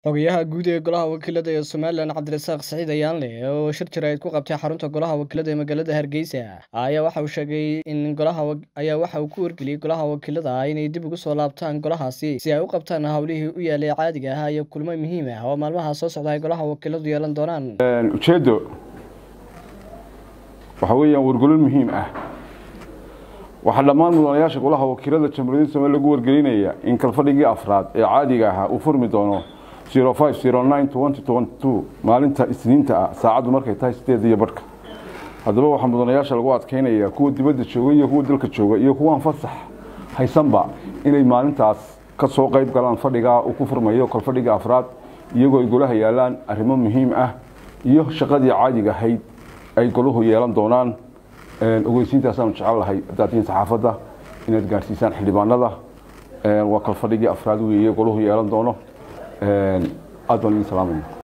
Xogayaha guud ee Golaha Wakiilada ee Somalilan Cabdirasaaq Siciid Ayaanle oo shir jaraa'id ku qabtay xarunta Golaha Wakiilada ee magaalada Hargeysa ayaa waxa uu sheegay in golaha ayaa waxa uu ku wargeliyay Golaha Wakiilada inay dib ugu soo laabtaan golahaasi si ay u qabtaan howlihii u yaalay caadiga ahaa iyo kulamo muhiim ah oo maalmaha soo socda ay Golaha Wakiiladu yeelan doonaan. ujeeddo waxa weeyaan wargelin muhiim ah waxaa dhammaan mudanayaasha golaha wakiilada jamhuuriyadda Soomaaliya lagu wargelinaya in kalfadhigii afraad ee caadiga ahaa uu furmi doono 05092022 maalinta isniinta ah saacaddu markay tahay sideed iyo barhka haddaba waxaa mudanayaasha lagu adkeynaya kuwa dibadda jooga iyo kuwa dalka jooga iyo kuwaan fasax haysanba inay maalintaas ka soo qayb galaan fadhigaa uu ku furmayo kalfadhiga afraad iyagoo ay golaha yaalaan arrimo muhiim ah iyo shaqadii caadiga ahayd ay golahu yeelan doonaan ogeysiintaasaanu jecel lahay haddaad tihiin saxaafadda inaad gaadhsiisaan xildhibaanada waa kalfadhigii afraad weeye golahu yeelan doono aad baan idin salaamaya